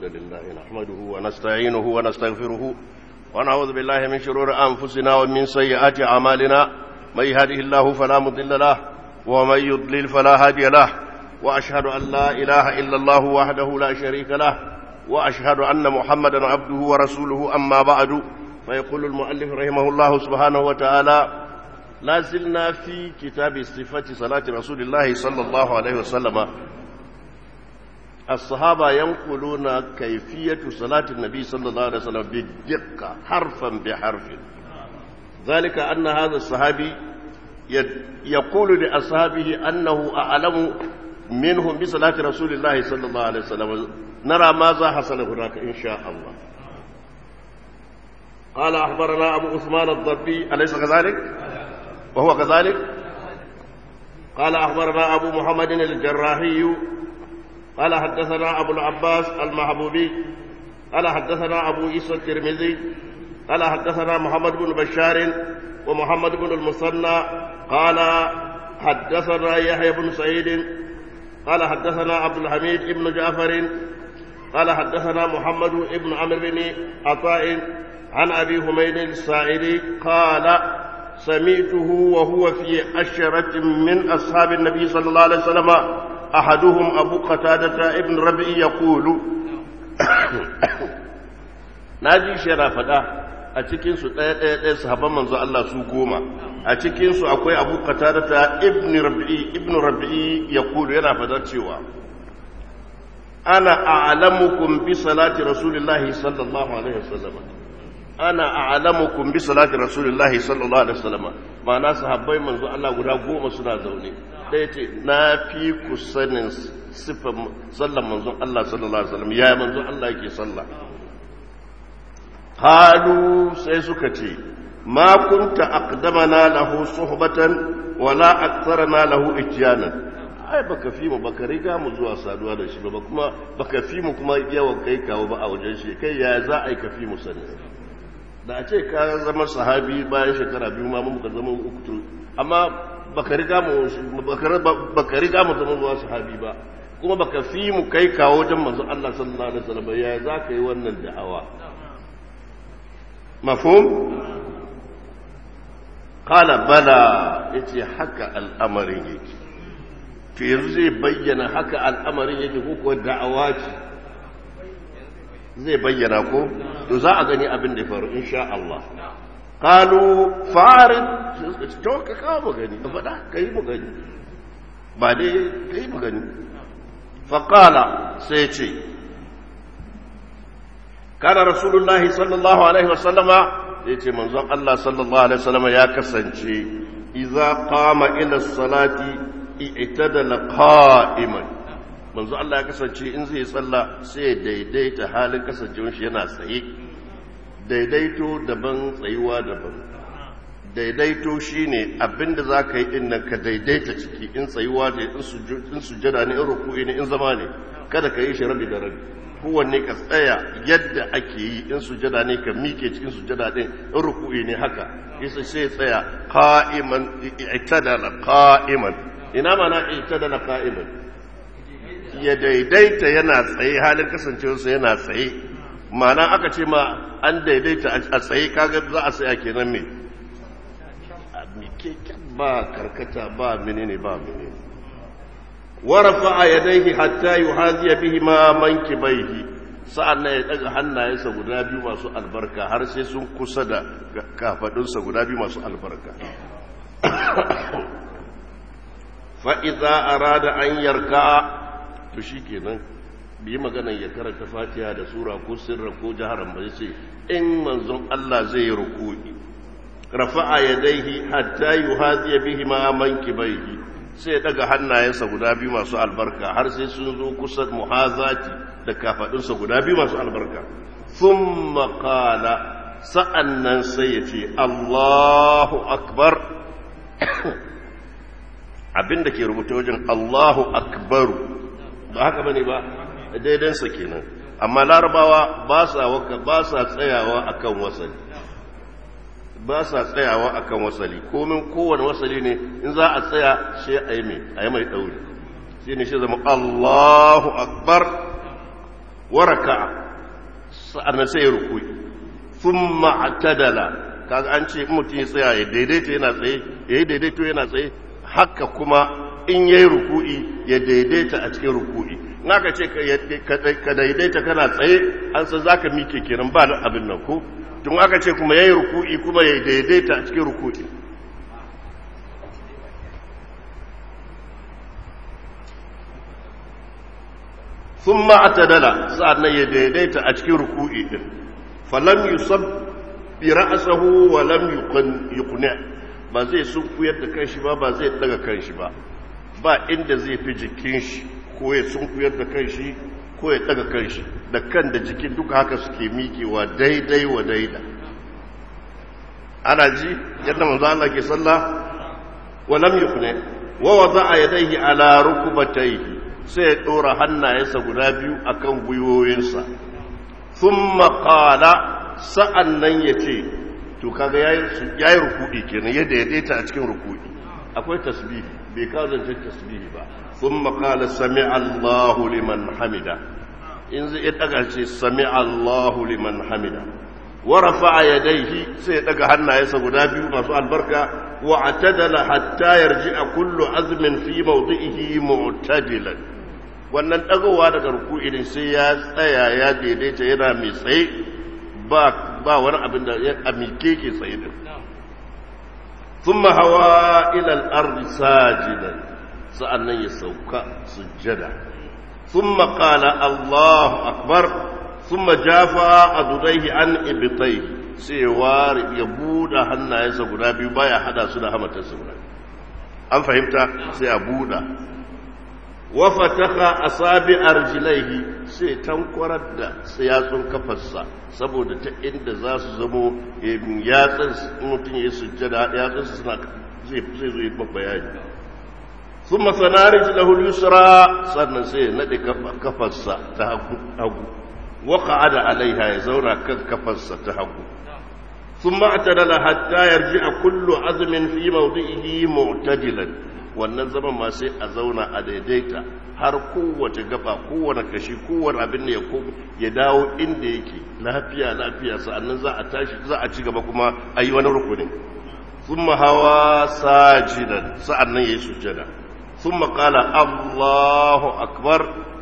الحمد لله نحمده ونستعينه ونستغفره ونعوذ بالله من شرور أنفسنا ومن سيئات أعمالنا من يهده الله فلا مضل له ومن يضلل فلا هادي له وأشهد أن لا إله إلا الله وحده لا شريك له وأشهد أن محمدا عبده ورسوله أما بعد فيقول المؤلف رحمه الله سبحانه وتعالى لا زلنا في كتاب صفة صلاة رسول الله صلى الله عليه وسلم الصحابة ينقلون كيفية صلاة النبي صلى الله عليه وسلم بالدقة حرفا بحرف ذلك أن هذا الصحابي يقول لأصحابه أنه أعلم منهم بصلاة رسول الله صلى الله عليه وسلم نرى ماذا حصل هناك إن شاء الله قال أخبرنا أبو عثمان الضبي أليس كذلك؟ وهو كذلك؟ قال أخبرنا أبو محمد الجراحي قال حدثنا أبو العباس المحبوبي قال حدثنا أبو عيسى الترمذي قال حدثنا محمد بن بشار ومحمد بن المثنى قال حدثنا يحيى بن سعيد قال حدثنا عبد الحميد بن جعفر قال حدثنا محمد بن عمرو بن عطاء عن أبي حميد السائري قال سمعته وهو في عشرة من أصحاب النبي صلى الله عليه وسلم أحدهم أبو قتادة ابن ربيع يقول ناجي شرافة a cikinsu ɗaya ɗaya ɗaya sahabban manzo Allah su goma a cikinsu akwai abu qatadata ibn rabi'i ibn rabi'i yaqulu yana fadar cewa ana a'lamukum bi salati rasulillahi sallallahu alaihi wasallam ana a'lamukum bi salati rasulillahi sallallahu alaihi wasallam ma'ana sahabbai manzo Allah guda goma suna zaune ɗaya ce na fi ku sanin sifan sallan manzon Allah sallallahu alaihi wasallam ya manzon Allah yake sallah qalu sai suka ce ma kunta aqdamana lahu suhbatan wala aktharana lahu ijyanan ai baka fi mu baka riga mu zuwa saduwa da shi ba kuma baka fi mu kuma yawan kai kawo ba a wajen shi kai ya za a yi ka fi mu sani da a ce ka zama sahabi bayan shekara biyu ma mun ka zama uku amma baka riga mu baka riga mu zama zuwa sahabi ba kuma baka fi mu kai kawo wajen manzo Allah sallallahu alaihi wasallam ya za ka yi wannan da'awa mafhum qala bala yace haka al'amarin yake to yanzu zai bayyana haka al'amarin yake ko kuwa da'awa ce zai bayyana ko to za a gani abin da ya faru insha Allah qalu farid to ka kawo mu gani ka faɗa kai mu gani ba dai kai mu gani fa qala sai ce kana rasulullahi sallallahu alaihi wasallama sai ce manzon Allah sallallahu alaihi wasallama ya kasance idza qama ila salati i'tadala qa'iman manzo Allah ya kasance in zai tsalla sai daidaita halin kasancewar shi yana tsaye daidaito daban tsayuwa daban daidaito shine abinda za ka yi din nan ka daidaita ciki in tsayuwa ne in sujada ne in ruku'i ne in zama ne kada ka yi shi rabi da rabi kowanne ka tsaya yadda ake yi in sujada ne ka mike cikin sujada din in ruku'i ne haka isa sai tsaya qa'iman i'tadala qa'iman ina mana i'tadala qa'iman ya daidaita yana tsaye halin kasancewarsa yana tsaye mana aka ce ma an daidaita a tsaye kaga za a tsaya kenan me ba karkata ba menene ba menene warafa a yadaihi hatta yuhaziya bihi ma mankibaihi sa'an nan ya daga hannayensa guda biyu masu albarka har sai sun kusa da kafadunsa guda biyu masu albarka fa'iza arada an yarka to shi kenan bi maganan ya karanta fatiha da sura ko sirra ko jaharan ba ce in manzon Allah zai ruku'i rafa'a yadaihi hatta yuhaziya bihi ma mankibaihi sai daga hannayensa guda biyu masu albarka har sai sun zo kusa muhazati da kafadunsa guda biyu masu albarka thumma qala sa'annan sai ya ce Allahu akbar abinda ke rubuta wajen Allahu akbaru ba haka bane ba daidansa kenan amma larabawa ba sa waka ba sa tsayawa akan wasali ba sa tsayawa akan wasali komin kowane wasali ne in za a tsaya sai a yi mai a yi mai ɗauri shi ne shi zama Allahu akbar waraka sa'annan sai ya ruku'i thumma atadala kaga an ce mutum ya tsaya ya daidaita yana tsaye ya yi daidaito yana tsaye haka kuma in ya yi ruku'i ya daidaita a cikin ruku'i in aka ce ka daidaita kana tsaye an san za ka mike kenan ba da abin nan ko tun aka ce kuma ya yi ruku'i kuma ya daidaita a cikin ruku'i sun ma'atadala sa'an ya daidaita a cikin ruku'i din falam yusab bi ra'sahu wa lam yuqni ba zai sunkuyar da kanshi ba ba zai daga kanshi ba ba inda zai fi jikin shi ko ya sunkuyar da kanshi ko ya daga kanshi da kan da jikin duka haka suke mikewa daidai wa daida ana ji yadda manzo Allah ke sallah wa lam yuqni wa wada'a yadayhi ala rukbatayhi sai ya dora hannayensa guda biyu akan gwiwoyinsa thumma qala sa'an nan ya ce to kaga ya yi rukudi kenan ya daidaita a cikin rukudi akwai tasbihi bai kawo zancen tasbihi ba sun makala sami allahu liman hamida in zai daga ce sami allahu liman hamida warafa a yadaihi sai ya daga hannayensa guda biyu masu albarka wa atadala hatta yarji a kullu azumin fi mawdi'ihi mu'tadilan wannan dagowa daga rukudi din sai ya tsaya ya daidaita yana mai tsaye ba ba wani abin da ya amike ke tsaye din thumma hawa ila al-ardi sajidan sa'annan ya sauka sujjada thumma qala Allahu akbar thumma jafa adudaihi an ibtayhi sai wari ya buɗe hannayensa guda biyu baya hada su da hamatarsa guda an fahimta sai a buɗa wa fataha asabi arjilaihi sai tankwarar da yatsun kafarsa saboda ta inda za su zamo yatsun mutum ya sujjada yatsun suna zai zai zo yi bayani ثم ثنى رجله اليسرى sannan sai ya nade kafarsa ta hagu وقعد عليها يزورا كفرسة تهبو ثم اعتدل حتى يرجع كل عزم في موضعه معتدلا wannan zaman ma sai a zauna a daidaita har kowace gaba kowane kashi kowane abin ya ya dawo inda yake lafiya lafiya sa'annan za a tashi za a ci gaba kuma a yi wani rukunin thumma hawa sajidan sa'annan yayi sujjada thumma qala Allahu akbar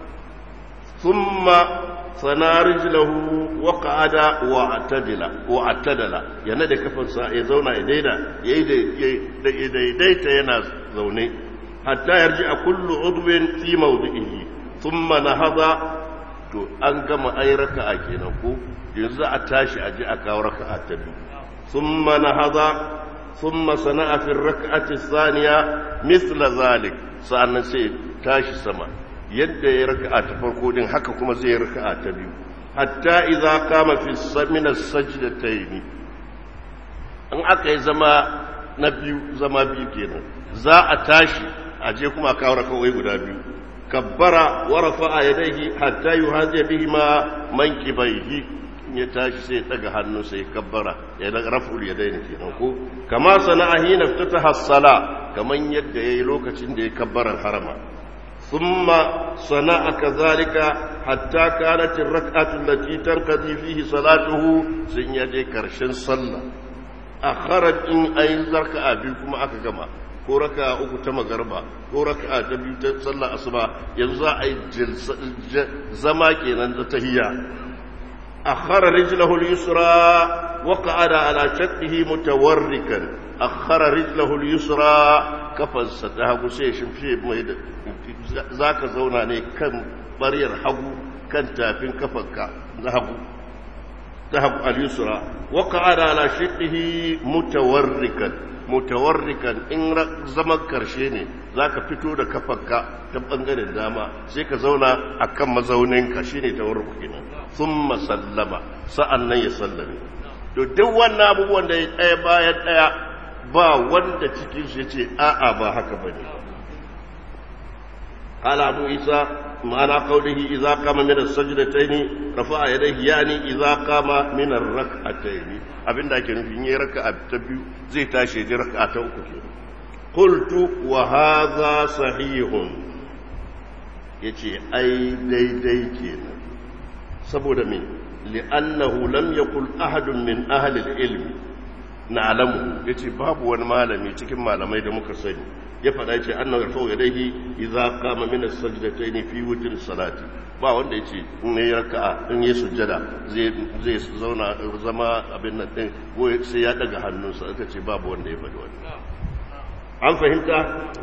thumma sana rijlahu wa qa'ada wa atadila wa atadala yana da kafansa ya zauna ya daida ya daidaita yana zaune hatta yarji a kullu udwin fi mawdi'ihi thumma nahada to an gama ai raka'a kenan ko yanzu a tashi a ji a kawo raka'a ta biyu thumma nahada thumma sana'a fi raka'ati thaniya mithla zalik sa'annan sai tashi sama yadda ya raka'a ta farko din haka kuma zai raka'a ta biyu hatta idza kama fi samina sajdatayn an aka yi zama na biyu zama biyu kenan za a tashi a je kuma kawo raka'o'i guda biyu kabbara wa rafa'a yadayhi hatta yuhazi bihima mankibaihi ya tashi sai daga hannu sai kabbara ya daga raf'ul yadayn kenan ko kama sana'a hina ftataha as-sala kaman yadda yayi lokacin da ya kabbaran harama ثم صنع كذلك حتى كانت الركعة التي ترقدي فيه صلاته سنيدي كرشن صلى أخرج إن أي ركعة بكم أكما ko raka uku ta magarba ko raka ta biyu ta sallar asuba yanzu za a yi zama kenan da tahiyya akhara rijlahu al-yusra wa qa'ada ala shaqqihi mutawarrikan akhara rijlahu al-yusra kafarsa ta hagu sai shimfiye mai da za ka zauna ne kan ɓaryar hagu kan tafin kafanka na hagu ta hagu al-yusra wa qa'ada ala shiqihi mutawarrikan mutawarrikan in zaman karshe ne zaka fito da kafanka ta bangaren dama sai ka zauna akan mazauninka shine tawarruk kenan thumma sallama sa'annan ya sallame to duk wannan abubuwan da ya ɗaya bayan ɗaya ba wanda cikin shi ce a'a ba haka bane قال أبو عيسى معنى قوله إذا قام من السجدتين رفع يديه يعني إذا قام من الركعتين أبن دا كان في ركعة تبيو زي تاشي دي ركعة أخرى قلت وهذا صحيح yace ai daidai kenan saboda me li'annahu lam yakul ahadun min ahli al-ilm na'lamu yace babu wani malami cikin malamai da muka sani ya faɗa yace annahu yarfa'u yadayhi idza qama min as-sajdatayn fi witr salati ba wanda yace in yayi raka'a in yayi sujjada zai zai zauna zama abin nan din ko sai ya daga hannunsa aka ce babu wanda ya faɗi wannan an fahimta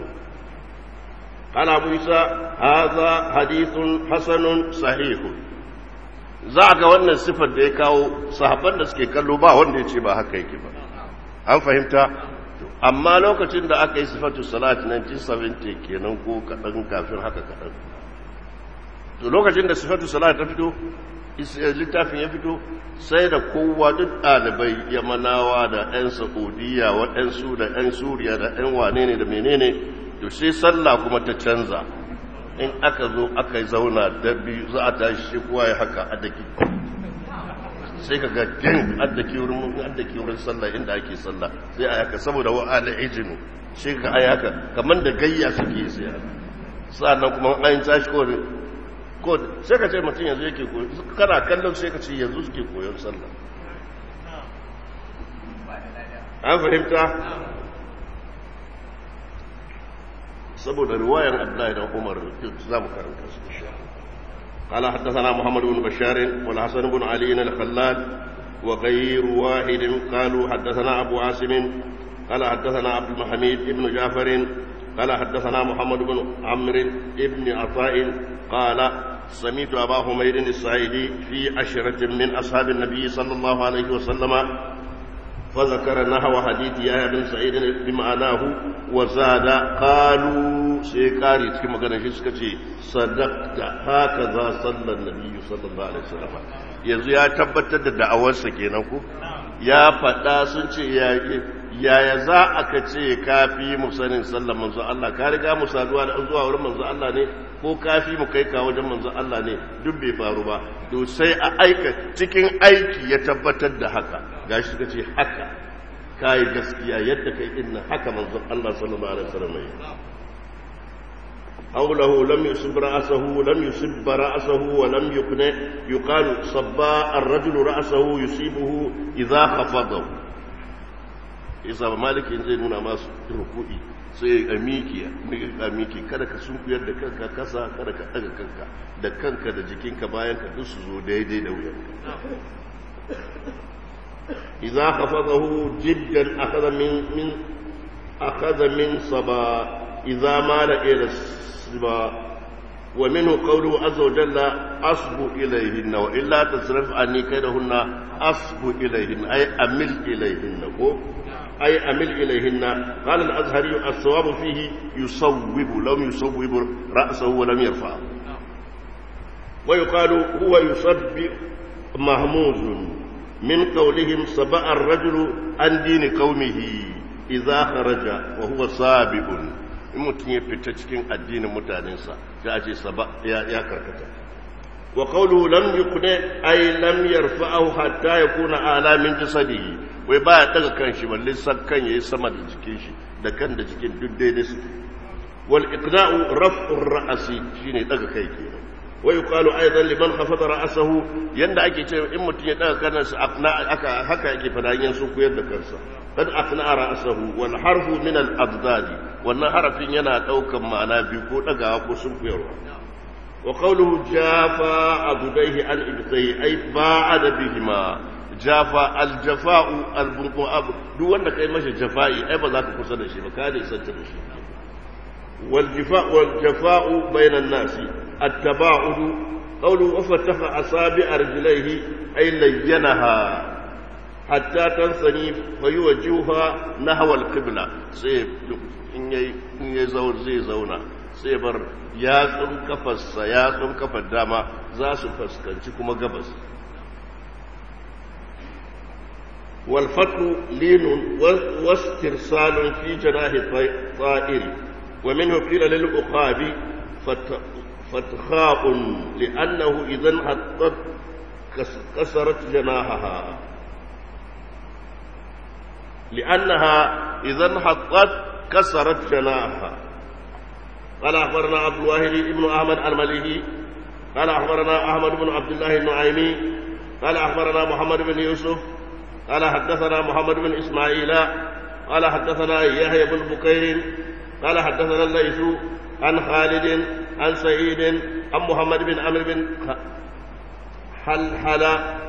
قال أبو عيسى هذا حديث حسن صحيح za a ga wannan siffar da ya kawo sahabban da suke kallo ba wanda ya ce ba haka yake ba an fahimta amma lokacin da aka yi sifatu salat 1970 kenan ko kaɗan kafin haka kaɗan to lokacin da sifatu salat ta fito littafin ya fito sai da kowa duk ɗalibai yamanawa da 'yan saudiya waɗansu da 'yan suriya da 'yan wane ne da menene to sai sallah kuma ta canza in aka zo aka zauna da biyu za a tashi shi kowa ya haka addaki sai ka ga jin addaki wurin addaki wurin sallah inda ake sallah sai a haka saboda wa ala ijinu shi ka ai haka kamar da gayya suke sai sannan kuma an tashi ko ko sai ka ce mutum yanzu yake koyo kana kallon sai ka ce yanzu suke koyon sallah an fahimta saboda riwayar Abdullahi dan Umar za mu karanta su insha قال حدثنا محمد بن بشار والحسن بن علي الخلال وغير واحد قالوا حدثنا أبو عاصم قال حدثنا عبد الحميد بن جعفر قال حدثنا محمد بن عمرو بن عطاء قال سمعت أبا حميد السعيدي في عشرة من أصحاب النبي صلى الله عليه وسلم فذكر نحو حديث يحيى بن سعيد بمعناه وزاد قالوا سيكاري كما كان شي صدقت هكذا صلى النبي صلى الله عليه وسلم yanzu ya tabbatar da da'awarsa kenan ku ya faɗa sun ce yaya za a ka ce kafi mu sanin sallar manzo Allah ka riga mu saduwa da zuwa wurin manzo Allah ne ko kafi mu kai ka wajen manzo Allah ne duk bai faru ba to sai a aika cikin aiki ya tabbatar da haka gashi suka ce haka kai gaskiya yadda kai din haka manzo Allah sallallahu alaihi wasallam ya حوله لم يصب رأسه لم يصب رأسه ولم يقنع يقال صبا الرجل رأسه يصيبه إذا خفضه إذا مالك إن زي نونا ما ركوئي sai a miki a miki kada ka sunkuyar da kanka kasa kada ka daga kanka da kanka da jikinka bayan ka duk su zo daidai da wuyan idza khafadahu jiddan akhadha min min akhadha min saba idza mala ila ba wa minhu qawluhu azza wa jalla asbu ilayhinna wa illa tasrif anni kaydahunna asbu ilayhinna ay amil ilayhinna ko ay amil ilayhinna qala al-azhari as-sawab fihi yusawwibu lam yusawwib ra'sahu wa lam yarfa wa yuqalu huwa yusabbi mahmuz min qawlihim saba'a ar-rajulu an dini qaumihi idza kharaja wa huwa sabiqun in mutum ya fita cikin addinin mutanensa sai a ce saba ya karkata wa qawluhu lam yuqna ay lam yarfa'ahu hatta yakuna ala min jasadihi wai baya daga kanshi balle san kan yayi sama da jikin shi da kan da jikin duk daidai su wal iqna'u raf'u ra'si shine daga kai kenan wa yuqalu aidan liman khafada ra'sahu yanda ake cewa in mutum ya daga kansa aka haka yake fada yin su koyar da kansa قد أقنع رأسه والحرف من الأضداد وأن حرف ينا دوكا معنا بيكو دغا كو سنكيرو وقوله جافا عبديه عن إبتيه أي باعد بهما جافا الجفاء البنقو أب دو wanda kai masa jafa'i ai ba za ka kusa da shi ba ka da isanta da shi والجفاء والجفاء بين الناس التباعد قوله وفتح أصابع رجليه أي لينها hatta tansani fa yuwajjuha nahwa al-qibla sai in yayi in yayi zaur zai zauna sai bar yatsun kafarsa yatsun kafar dama za su fuskanci kuma gabas wal fatu linun wastirsalun fi janahi ta'ir wa minhu qila lil uqabi fatkha'un li'annahu idhan hattat kasarat janahaha لأنها إذا انحطت كسرت جناحها قال أخبرنا عبد الواحد بن أحمد المليهي قال أخبرنا أحمد بن عبد الله النعيمي قال أخبرنا محمد بن يوسف قال حدثنا محمد بن إسماعيل قال حدثنا يحيى بن بكير قال حدثنا الليث عن خالد عن سعيد عن محمد بن عمرو بن حلحل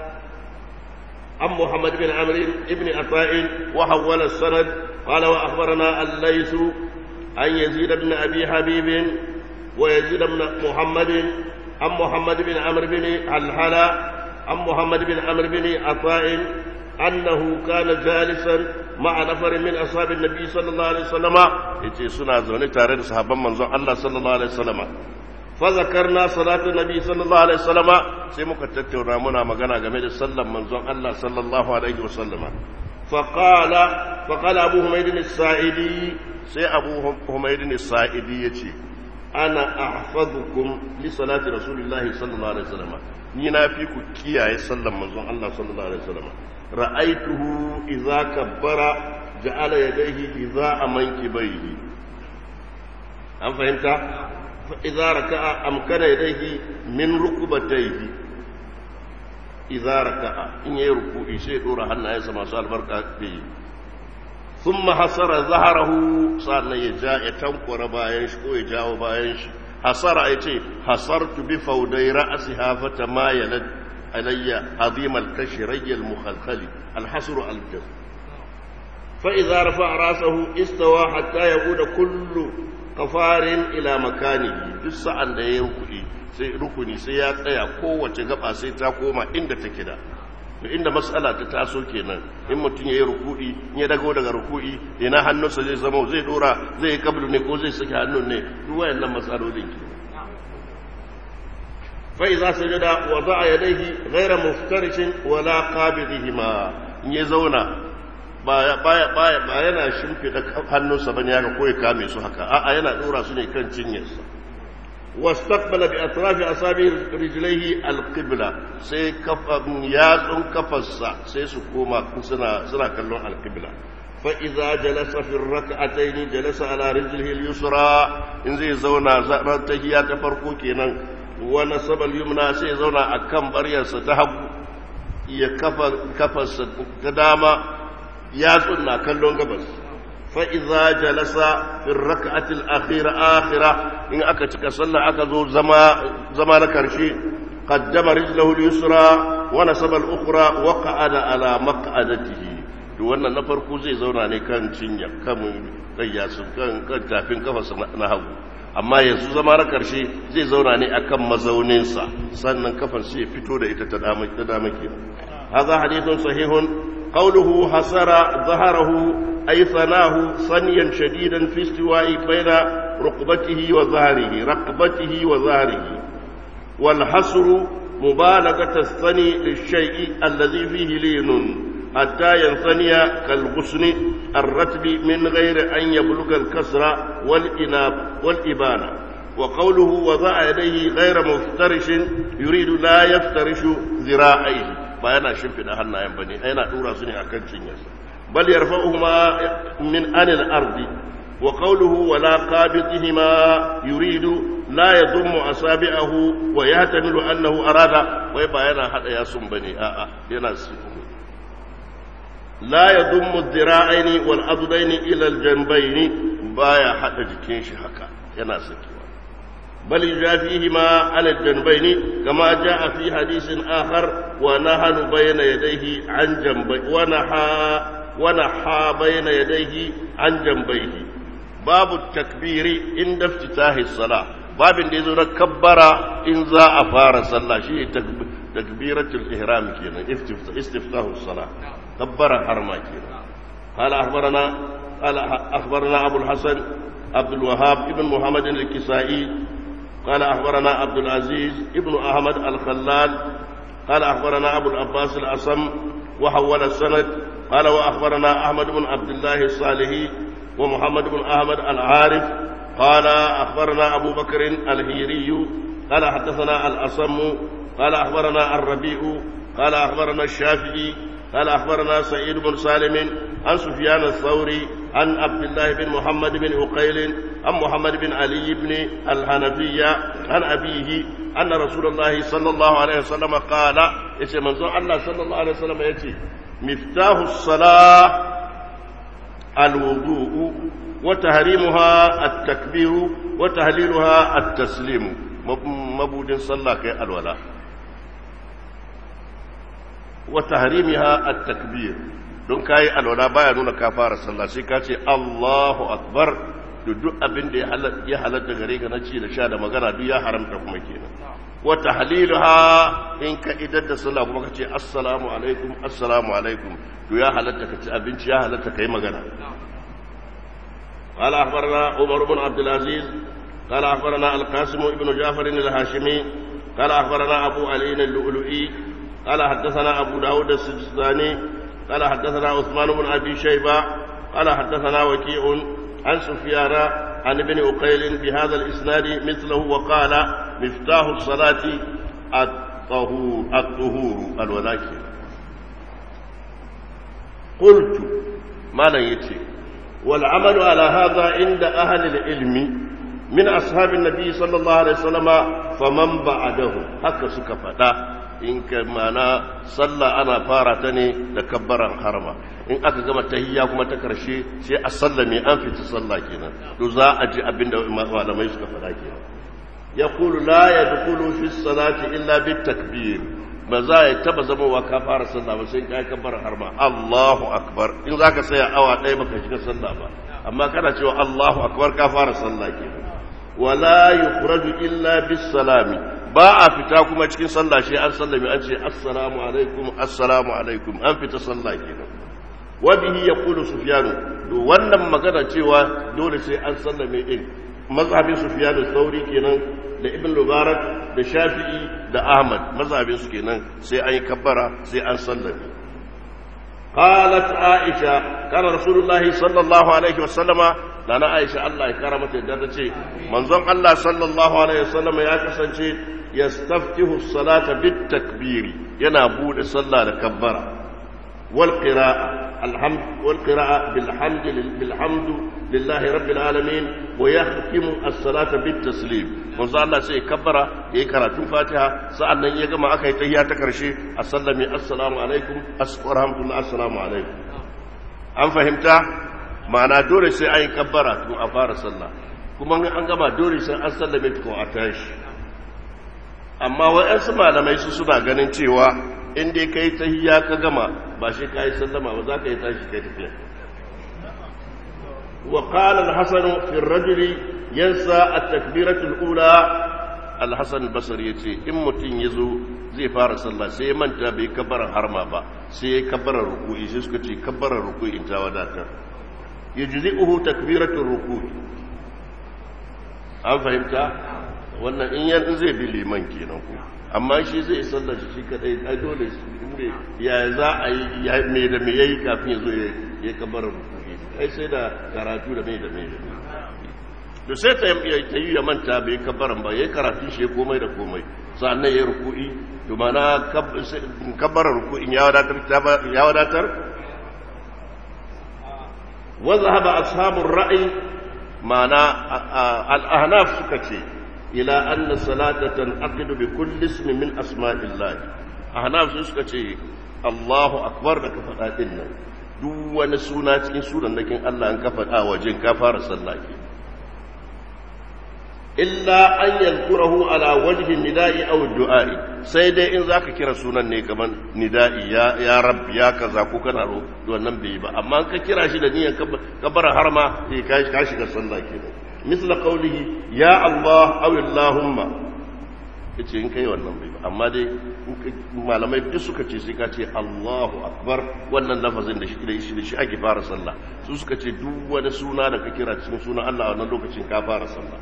عن محمد بن عمرو بن عطاء وحول السند قال وأخبرنا الليث عن يزيد بن أبي حبيب ويزيد بن محمد عن محمد بن عمرو بن حلحل عن محمد بن عمرو بن عطاء أنه كان جالسا مع نفر من أصحاب النبي صلى الله عليه وسلم يتي سنة زوني تارد صحابا منزون الله صلى الله عليه وسلم فذكرنا صلاة النبي صلى الله عليه وسلم سيمك تتونا منا مغانا غميد صلى منزون الله صلى الله عليه وسلم فقال فقال أبو حميد السائدي سي أبو حميد السائدي يتي أنا أحفظكم لصلاة رسول الله صلى الله عليه وسلم نينا فيكم كيا يسلم منزون الله صلى الله عليه وسلم رأيته إذا كبر جعل يديه إذا منكبيه أم فهمت؟ فإذا ركع أمكن يديه من ركبتيه إذا ركع إن يركو شيء دور حنا يسمى سؤال بركة به ثم حصر ظهره صار يجاء يتنقر باينش كو يجاو باينش حصر أيتي حصرت بفودي رأسها فتمايلت علي عظيم الكشري المخلخل الحصر الجزم فإذا رفع رأسه استوى حتى يعود كل قفار إلى مكانه جس عن da ya rukuni sai rukuni sai ya tsaya kowace gaba sai ta koma inda take da inda matsala ta taso kenan in mutum ya yi ruku'i ya dago daga ruku'i ina hannunsa zai zama zai dora zai yi kablu ne ko zai saki hannun ne duk wayannan matsalolin kenan فإذا سجد وضع يديه غير مفترش ولا قابضهما in ya zauna baya baya baya ba yana shimfida hannunsa bane haka ko ya kame su haka a'a yana dora su ne kan cinyarsa wastaqbala bi atrafi asabi rijlaihi alqibla sai kafan yatsun kafarsa sai su koma suna suna kallon alqibla fa idza jalasa fi rak'atayn jalasa ala rijlihi al-yusra in zai zauna zaran tahiyya ta farko kenan wani sabal yumna sai zauna a kan baryarsa ta hagu ya kafarsa ta dama ya na kallon gabas fa'iza jalasa fin raka'atil akhira akhira in aka cika sallah aka zo zama na karshe qaddama rijlahu al-yusra wa nasaba al-ukhra wa qa'ada ala maq'adatihi to wannan na farko zai zauna ne kan cinya kan kayyasu kan kan tafin kafarsa na hagu amma yanzu zama na karshe zai zauna ne akan mazauninsa sannan kafan sai fito da ita ta dama ke haza hadithun sahihun qawluhu hasara zaharahu ay sanahu sanyan shadidan fi istiwa'i baina rukbatihi wa zahrihi raqbatihi wa zahrihi wal hasru mubalaghatu as-sani lish-shay'i alladhi fihi linun حتى ينثني كالغصن الرتب من غير أن يبلغ الكسر والإناب والإبانة وقوله وضع يديه غير مفترش يريد لا يفترش ذراعيه بيانا شنف أهلنا ينبني أين أورا سني أكن شنيس بل يرفعهما من أن الأرض وقوله ولا قابضهما يريد لا يضم أصابعه ويحتمل أنه أراد ويبقى حتى يصم بني آآ آه ينسي لا يضم الذراعين والعضدين الى الجنبين بايا حتى جكين شي haka yana sakewa بل يجافيهما على الجنبين كما جاء في حديث آخر ونهن بين يديه عن جنبيه ونحى ونحى بين يديه عن جنبيه باب التكبير عند افتتاح الصلاة باب اللي يزور كبر إن ذا أفار صلى شيء تكبيرة الإحرام كينا استفتاح الصلاة كبر حرما كينا قال أخبرنا قال أخبرنا أبو الحسن عبد الوهاب ابن محمد الكسائي قال أخبرنا عبد العزيز ابن أحمد الخلال قال أخبرنا أبو العباس الأصم وحول السند قال وأخبرنا أحمد بن عبد الله الصالحي ومحمد بن أحمد العارف قال أخبرنا أبو بكر الهيري قال حدثنا الأصم قال أخبرنا الربيع قال أخبرنا الشافعي قال أخبرنا سعيد بن سالم عن سفيان الثوري عن عبد الله بن محمد بن عقيل عن محمد بن علي بن الحنفية عن أبيه أن رسول الله صلى الله عليه وسلم قال يسي منظور الله صلى الله عليه وسلم يتي مفتاح الصلاة الوضوء وتحريمها التكبير وتهليلها التسليم مبود صلى كي الولاء وتحريمها التكبير don kayi alwala baya nuna ka fara sallah sai ka ce Allahu akbar da duk abin da ya halatta gare ka na ci da sha da magana duk ya haramta kuma kenan wa tahliluha in ka idar da sallah kuma ka ce assalamu alaikum assalamu alaikum to ya halatta ka ci abinci ya halatta kai magana قال أخبرنا عمر بن عبد العزيز قال أخبرنا القاسم بن جعفر الهاشمي قال أخبرنا أبو علي اللؤلؤي قال حدثنا أبو داود السجستاني قال حدثنا عثمان بن أبي شيبة قال حدثنا وكيع عن سفيان عن ابن أقيل بهذا الإسناد مثله وقال مفتاح الصلاة الطهور الطهور الولاكي قلت ما نيتي والعمل على هذا عند أهل العلم من أصحاب النبي صلى الله عليه وسلم فمن بعده هكا سكفتا in ka mana sallah ana fara ta ne da kabbaran harama in aka gama tahiyya kuma ta karshe sai a sallame an fita sallah kenan to za a ji abinda malamai suka faɗa kenan yaqulu la yadkhulu fi salati illa bit takbir ba za ya taba zama wa ka fara sallah ba sai kai kabbaran harama Allahu akbar in zaka tsaya awa ɗaya baka shiga sallah ba amma kana cewa Allahu akbar ka fara sallah kenan wala yukhraju illa bis salami ba a fita kuma cikin sallah shi an sallame an ce assalamu alaikum assalamu alaikum an fita sallah kenan wa bihi yaqulu sufyan to wannan magana cewa dole sai an sallame din mazhabin sufyan sauri kenan da ibn mubarak da shafi'i da ahmad mazhabin su kenan sai an yi kabbara sai an sallame قالت عائشة كان رسول الله صلى الله عليه وسلم لنا عائشة الله كرمت الدرجة منظم الله صلى الله عليه وسلم يا كسنشي يستفتح الصلاة بالتكبير ينابون صلى لكبر والقراءة الحمد والقراءة بالحمد بالحمد لله رب العالمين ويختم الصلاة بالتسليم manzo Allah sai kabbara yayi karatun Fatiha sa'annan ya gama aka yi tahiyya ta karshe assalamu assalamu alaikum assalamu assalamu alaikum an fahimta ma'ana dole sai an yi kabbara tun a fara sallah kuma an gama dole sai an sallame tukun a tashi amma waɗansu malamai su suna ganin cewa in dai ka yi tahiyya ka gama ba shi ka yi sallama ba za ka yi tashi kai tafiya wa qala al-hasan fi ar-rajuli yansa at-takbiratu al-ula al-hasan al-basri yace in mutun yazo zai fara sallah sai ya manta bai kabbara harma ba sai ya kabbara ruku'i sai suka ce kabbara ruku'i ta wadatar yajzi'uhu takbiratu ruku'i an fahimta wannan in yan zai bi liman kenan ko amma shi zai sallar shi shi kadai ai dole inda ya za a yi ya me da me yayi kafin ya zo ya kabar rukuki ai sai da karatu da me da me da me to sai ta yi ya manta bai kabaran ba yayi karatu shi komai da komai sannan yayi ruku'i to mana kabarar ruku'in ya wadatar ya wadatar wa zahaba ashabur ra'i ma'ana al-ahnaf suka ce ila anna salata tanqidu bi kulli ismin min asma'illah ahnaf sun suka ce Allahu akbar da ka faɗa din nan duk wani suna cikin sunan nakin Allah an ka faɗa wajen ka fara sallah ke illa an yadhkurahu ala wajhi nida'i aw du'a'i sai dai in zaka kira sunan ne kaman nida'i ya ya rabb ya kaza ko kana ro wannan bai ba amma ka kira shi da niyyar kabara harma sai ka shiga sallah kenan misla qawlihi ya Allah aw Allahumma yace in kai wannan bai ba amma dai malamai duk suka ce sai ka ce Allahu akbar wannan lafazin da shi da shi da shi ake fara sallah su suka ce duk wani suna da ka kira cikin sunan Allah a wannan lokacin ka fara sallah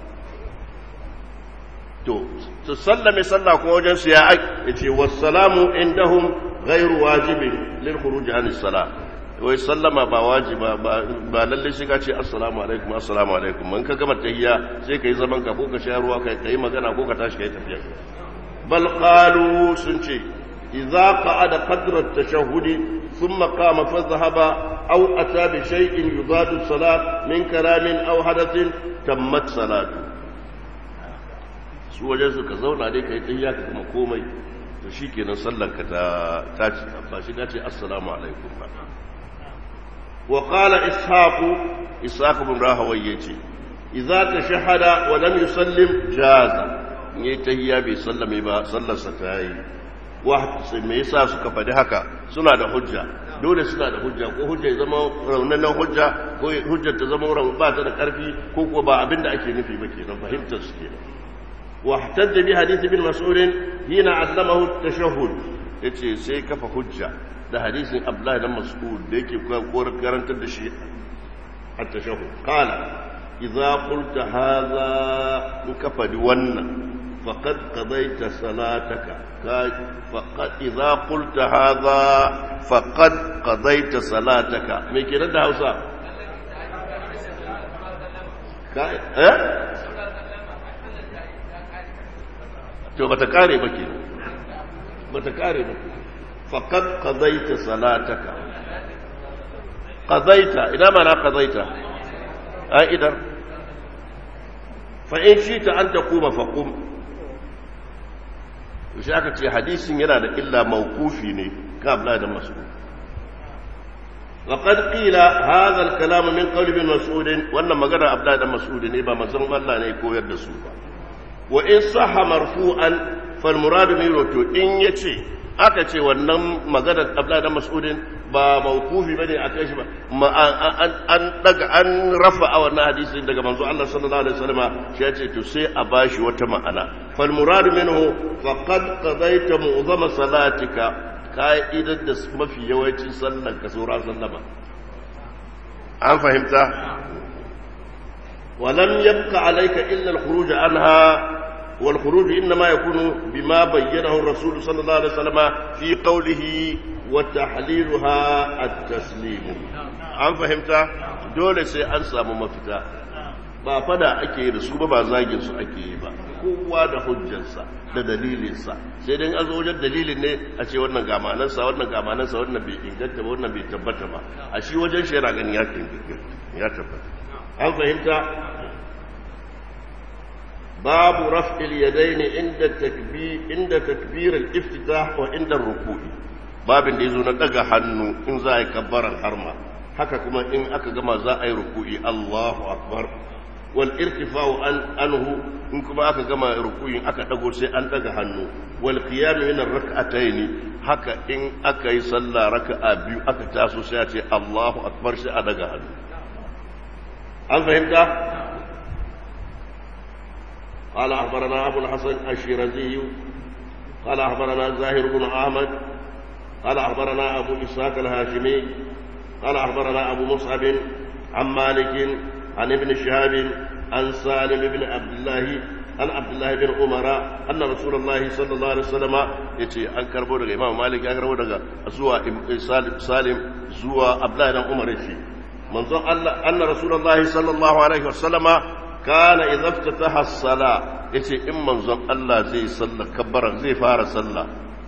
to su sallame sallah ko wajen su ya yace wassalamu indahum ghairu wajibin lil khuruj an salah wai sallama ba wajiba ba lalle shi ka ce assalamu alaikum assalamu alaikum in ka gama tahiyya sai kai zaman ka ko ka sha ruwa kai kai magana ko ka tashi kai tafiya bal qalu sun ce إذا قعد قدر التشهد ثم قام فذهب أو أتى بشيء يضاد الصلاة من كلام أو حدث تمت صلاته su wajen suka zauna dai kai tsayiya ka kuma komai to shi kenan sallanka ta ta ci ba shi ce assalamu alaikum ba wa qala ishaqu ishaq bin rahawai yace idza tashahada wa lam yusallim jaza ne tahiyya bai sallame ba sallarsa ta yi wa me yasa suka faɗi haka suna da hujja dole suna da hujja ko hujja ya zama raunanan hujja ko hujjar ta zama raun ba ta da karfi ko ko ba abin da ake nufi ba kenan fahimtar su kenan wa hatajja bi hadith ibn mas'ud hina allamahu at-tashahhud yace sai kafa hujja da hadisin abdullahi dan mas'ud da yake koyar karantar da shi at-tashahhud qala idza qulta hadha in kafa wannan faqad qadayta salataka faqad idza qulta hadha faqad qadayta salataka me kenan da Hausa kai eh to bata kare ba ke bata kare ba faqad qadayta salataka qadayta idan ma na qadayta ai idan fa in shi ta an taquma faqum shi aka ce hadisin yana da illa mawkufi ne ka abla da mas'ud وقد قيل هذا الكلام من قول ابن مسعود wannan magana abla da mas'ud ne ba manzon Allah ne koyar da su ba wa in sahha marfu'an fal murad minhu to in yace aka ce wannan magana abla da mas'ud ba mawkufi bane a kai shi ba an daga an rafa a wannan hadisin daga manzo Allah sallallahu alaihi wasallam shi ya ce to sai a bashi wata ma'ana fal murad minhu faqad qadaita mu'zama salatika ka'idar da mafi yawancin sallan ka saura sallama an fahimta ولم يبق عليك إلا الخروج عنها والخروج إنما يكون بما بينه الرسول صلى الله عليه وسلم في قوله وتحليلها التسليم an fahimta dole sai an samu mafita ba fada ake yi da su ba ba zagin su ake yi ba kowa da hujjarsa da dalilinsa sai dai an zo wajen dalilin ne a ce wannan gamanansa wannan gamanansa wannan bai inganta ba wannan bai tabbata ba a shi wajen shi yana ganin ya tabbata an fahimta babu raf'il yadaini inda takbir inda takbir al-iftitah wa inda ruku'i babin da yazo na daga hannu in za a yi kabbaran harma haka kuma in aka gama za a yi ruku'i Allahu akbar wal irtifa'u an anhu in kuma aka gama ruku'in aka dago sai an daga hannu wal qiyam min ar-rak'atayn haka in aka yi sallah raka'a biyu aka taso sai a ce Allahu akbar sai a daga hannu an fahimta قال أخبرنا أبو الحسن الشيرازي قال أخبرنا زاهر بن أحمد قال أخبرنا أبو إسحاق الهاشمي قال أخبرنا أبو مصعب عن مالك عن ابن شهاب عن سالم بن عبد الله عن عبد الله بن عمر أن رسول الله صلى الله عليه وسلم يتي أن كربو دغ إمام مالك أن كربو دغ زوا سالم زوا عبد الله بن عمر يتي منظر الله أن رسول الله صلى الله عليه وسلم كان إذا افتتح الصلاة يتي إن منظر الله زي صلى كبر زي فار صلى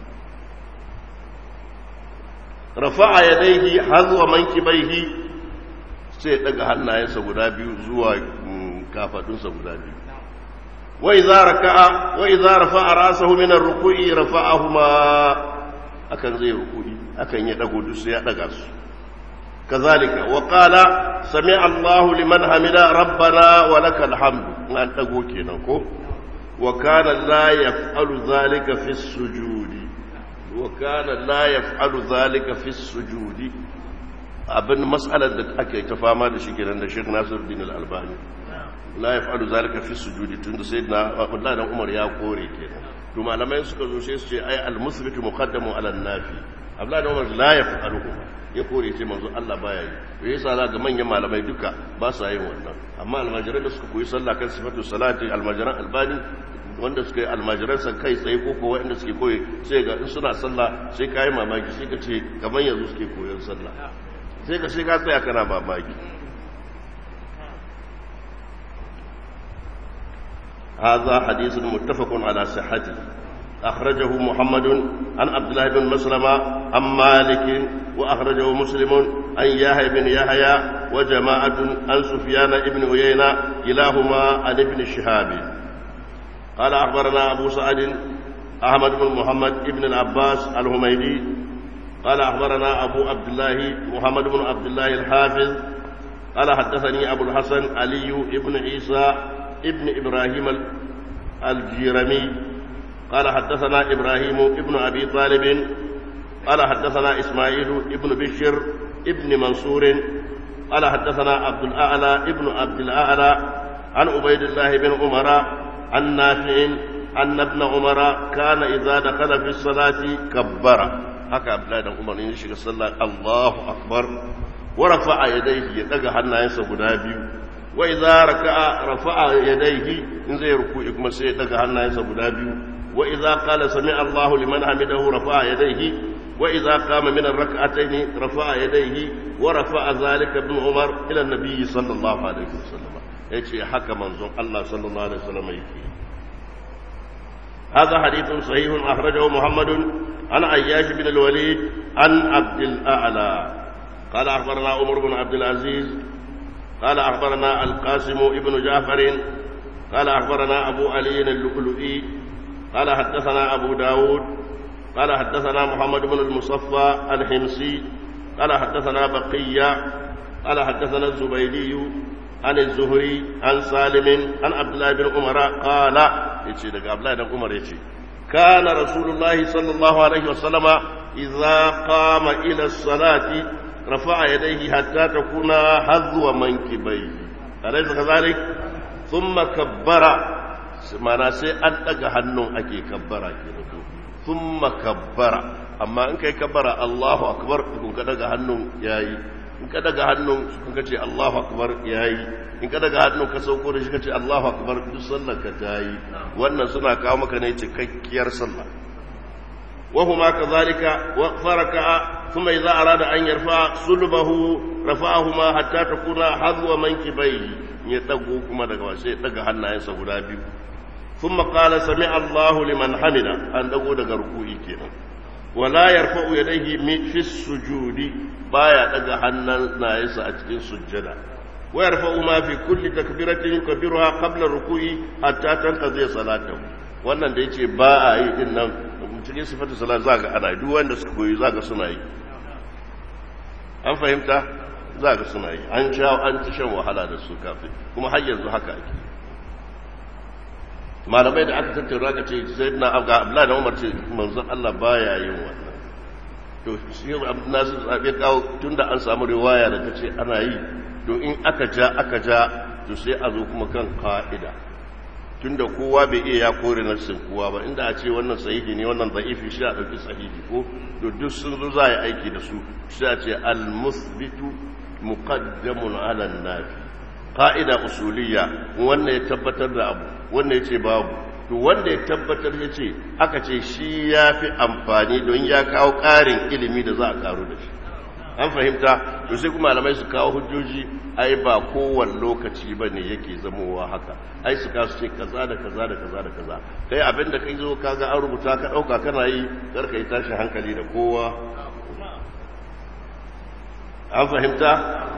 rafa'a yadaihi hazwa mankibaihi sai daga hannayensa guda biyu zuwa kafadunsa guda biyu wa idza raka'a wa idza rafa'a ra'sahu min ar-ruku'i rafa'ahuma akan zai ruku'i akan ya dago duk sai ya daga su kazalika wa qala sami'a Allahu liman hamida rabbana wa lakal hamdu an dago kenan ko wa kana la yaf'alu dhalika fi as-sujudi وكان لا يفعل ذلك في السجود abin mas'alar da ake ta fama da shi kenan da Sheikh Nasiruddin Al-Albani la yaf'alu zalika fi sujudi tunda sayyidina Abdullah dan Umar ya kore kenan to malamai suka zo sai su ce ai al-musbit muqaddamu ala an-nafi Abdullah dan Umar la yaf'alu ya kore ce manzo Allah baya yi to yasa za ga manyan malamai duka ba sa yin wannan amma almajiran da suka koyi sallah kan sifatu salati almajiran albani wanda suka yi almajiransa kai tsaye ko kowa inda suke koyi sai ga in suna sallah sai ka yi mamaki sai ka ce kamar yanzu suke koyon sallah sai ka sai ka tsaya kana mamaki هذا حديث متفق على صحته أخرجه محمد عن عبد الله بن مسلمة عن مالك وأخرجه مسلم عن يحيى بن يحيى وجماعة عن سفيان بن عيينة كلاهما عن ابن شهاب قال أخبرنا أبو سعد أحمد بن محمد بن العباس الهميدي قال أخبرنا أبو عبد الله محمد بن عبد الله الحافظ قال حدثني أبو الحسن علي بن عيسى ابن إبراهيم الجيرمي قال حدثنا إبراهيم ابن أبي طالب قال حدثنا إسماعيل ابن بشر ابن منصور قال حدثنا عبد الأعلى ابن عبد الأعلى عن عبيد الله بن عمر عن نافع أن ابن عمر كان إذا دخل في الصلاة كبر هكا عبد الله بن عمر يشيك الصلاة الله أكبر ورفع يديه يدق حنا ينسى بنابي وإذا ركع رفع يديه إن زي ركوع كما سيدق حنا ينسى بنابي وإذا قال سمع الله لمن حمده رفع يديه وإذا قام من الركعتين رفع يديه ورفع ذلك ابن عمر إلى النبي صلى الله عليه وسلم يجي حكى منظوم الله صلى الله عليه وسلم يجي هذا حديث صحيح أخرجه محمد عن عياش بن الوليد عن عبد الأعلى قال أخبرنا عمر بن عبد العزيز قال أخبرنا القاسم ابن جعفر قال أخبرنا أبو علي اللؤلؤي قال حدثنا أبو داود قال حدثنا محمد بن المصفى الحمصي قال حدثنا بقية قال حدثنا الزبيدي عن الزهري عن سالم عن عبد الله بن عمر قال يجي دغ عبد الله بن عمر يجي كان رسول الله صلى الله عليه وسلم إذا قام إلى الصلاة رفع يديه حتى تكون حذو منكبيه أليس كذلك ثم كبر mana sai an daga hannun ake kabbara ke da sun makabbara amma in kai kabbara Allahu akbar kun ka daga hannun yayi in ka daga hannun kun ka ce Allahu akbar yayi in ka daga hannun ka sauko da shi ka ce Allahu akbar duk sallar ka tayi wannan suna kawo maka ne cikakkiyar sallah wa huma kadhalika wa faraka thumma idza arada an yarfa sulbahu rafa'ahuma hatta takuna hadwa mankibayhi ya dago kuma daga sai daga hannayensa guda biyu ثم قال سمع الله لمن حمده أن دقو دقا ركوعي كينا ولا يرفع يديه في السجود بايا دقا حنا نايسا أتكين سجدا ويرفع ما في كل تكبيرة يكبرها قبل الركوع حتى تنقضي صلاته wannan da yace ba a yi din nan cikin sifatu salat zaka ana duk wanda suka koyi zaka suna yi an fahimta zaka suna yi an sha an ci shan wahala da su kafin kuma har yanzu haka ake malamai da aka tattauna ka ce sai na abga abdullahi da umar ce manzon Allah baya yin wannan to shi nasu zabe kawo tunda an samu riwaya da ta ce ana yi to in aka ja aka ja to sai a zo kuma kan ka'ida tunda kowa bai iya ya kore nassin kowa ba inda a ce wannan sahihi ne wannan da'ifi shi a ɗauki sahihi ko to duk sun zo za a yi aiki da su shi a ce al-musbitu muqaddamun ala nafi ka'ida usuliyya wanda ya tabbatar da abu wanda ya ce babu to wanda ya tabbatar ya ce aka ce shi ya fi amfani don ya kawo ƙarin ilimi da za a karu da shi an fahimta to sai kuma malamai su kawo hujjoji ai ba kowane lokaci ba ne yake zamowa haka ai su kasu ce kaza da kaza da kaza da kaza kai abin da kai zo kaga an rubuta ka ɗauka kana yi karka yi tashin hankali da kowa an fahimta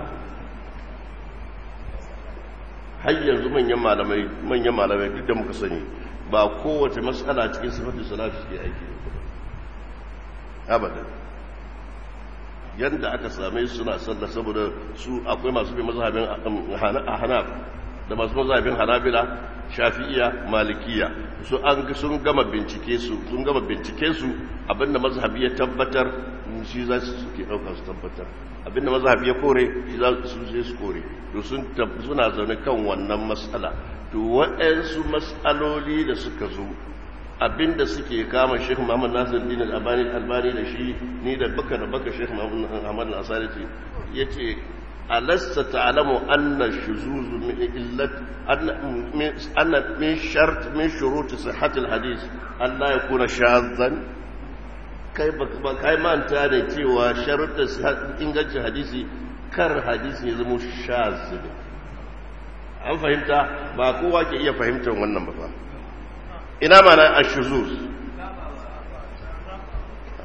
har yanzu manyan malamai manyan malamai duk da muka sani ba kowace matsala cikin sifatu salatu suke aiki da abadan yadda aka same su suna sallah saboda su akwai masu bin mazhabin hanaf da masu mazhabin hanabila shafi'iya malikiya su an sun gama bincike su sun gama bincike su abinda mazhabi ya tabbatar shi za su suke ɗauka su tabbatar abinda mazhabi ya kore shi za su sai su kore to sun suna zaune kan wannan matsala to waɗansu matsaloli da suka zo abinda suke kama Sheikh Muhammad Nasir Din Al-Albani Albani da shi ni da baka da baka Sheikh Muhammad Al-Asari ce yace alasta ta'lamu anna shuzuz min illat anna min shart min shurut sihhat al-hadith an la yakuna shadhan kai ba kai manta da cewa sharuɗin ingancin hadisi kar hadisi ya zama shaz an fahimta ba kowa ke iya fahimtar wannan ba fa ina mana ashuzuz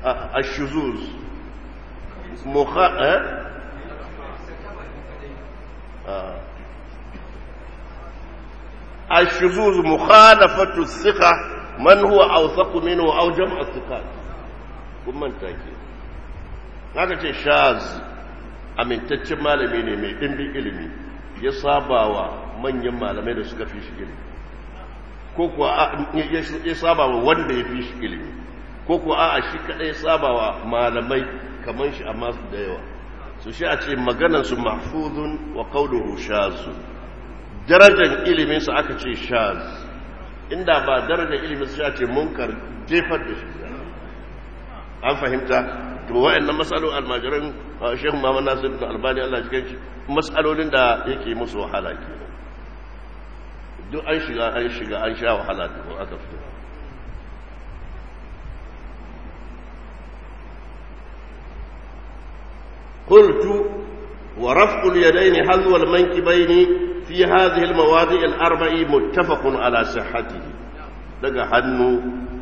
ashuzuz mukha eh الشذوذ مخالفة الثقة من هو أوثق منه أو جمع الثقات kun manta ke haka ce shaz amintaccen malami ne mai ɗimbin ilimi ya saba wa manyan malamai da suka fi shi ilimi ko kuwa ya saba wa wanda ya fi shi ilimi ko kuwa a shi kaɗai saba wa malamai kamar shi amma su da yawa su shi a ce maganansu mahfuzun wa kauluhu shazu darajar iliminsu aka ce shaz inda ba darajar iliminsu ya ce munkar jefar da shi an fahimta to wa'annan matsalolin almajiran shehu Muhammad Nasir da Albani Allah cikin shi matsalolin da yake musu wahala ke duk an shiga an shiga an sha wahala da aka fito قلت ورفع اليدين حذو المنكبين في هذه المواضع الأربع متفق على صحته daga hannu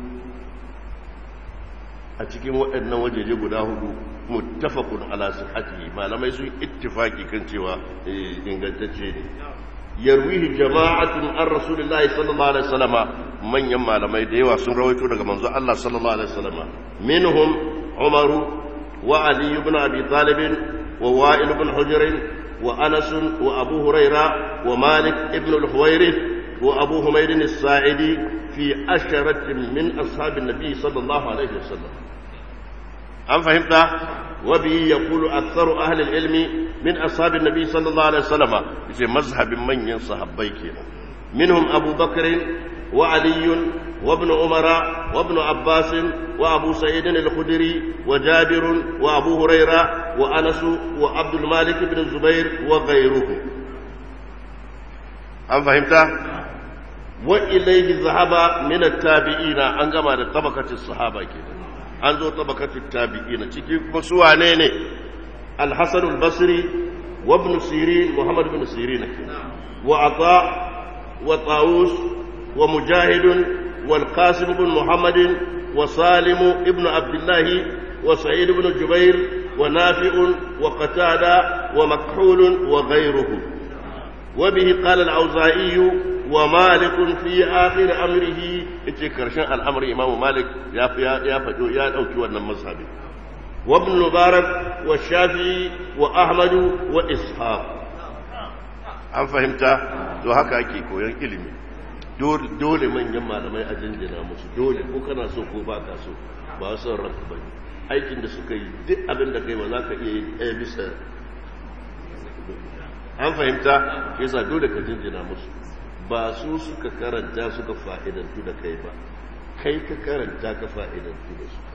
a cikin waɗannan wajeje guda hudu muttafaqun ala sihhatihi malamai sun ittifaki kan cewa ingantacce ne yarwihi jama'atun an rasulillahi sallallahu alaihi wasallama manyan malamai da yawa sun rawaito daga manzo Allah sallallahu alaihi wasallama minhum Umar wa Ali ibn Abi Talib wa Wa'il ibn Hujr wa Anas wa Abu Huraira wa Malik ibn al-Huwairith وأبو حميد الساعدي في أشرة من أصحاب النبي صلى الله عليه وسلم أم فهمت وبه يقول أكثر أهل العلم من أصحاب النبي صلى الله عليه وسلم في مذهب من ينصحب بيكنا منهم أبو بكر وعلي وابن عمر وابن عباس وأبو سعيد الخدري وجابر وأبو هريرة وأنس وعبد المالك بن الزبير وغيرهم أم فهمت وإليه ذهب من التابعين أن كما طبقة الصحابة كده أن ذو طبقة التابعين تكي مسوى نيني الحسن البصري وابن سيرين محمد بن سيرين كده وعطاء وطاووس ومجاهد والقاسم بن محمد وسالم ابن عبد الله وسعيد بن جبير ونافع وقتادة ومكحول وغيرهم وبه قال الأوزائي ومالك في آخر أمره إتي كرشان الأمر إمام مالك يا يا فتو يا أوكي وانا مذهبي وابن المبارك والشافعي وأحمد وإسحاق an fahimta to haka ake koyon ilimi dole manyan malamai a jinjina musu dole ko kana so ko ba ka so ba son ranka ba aikin da suka yi duk abin da kai ba za ka iya yi ɗaya bisa an fahimta yasa dole ka jinjina musu ba su suka karanta suka fa'idantu da kai ba kai ka karanta ka fa'idantu da su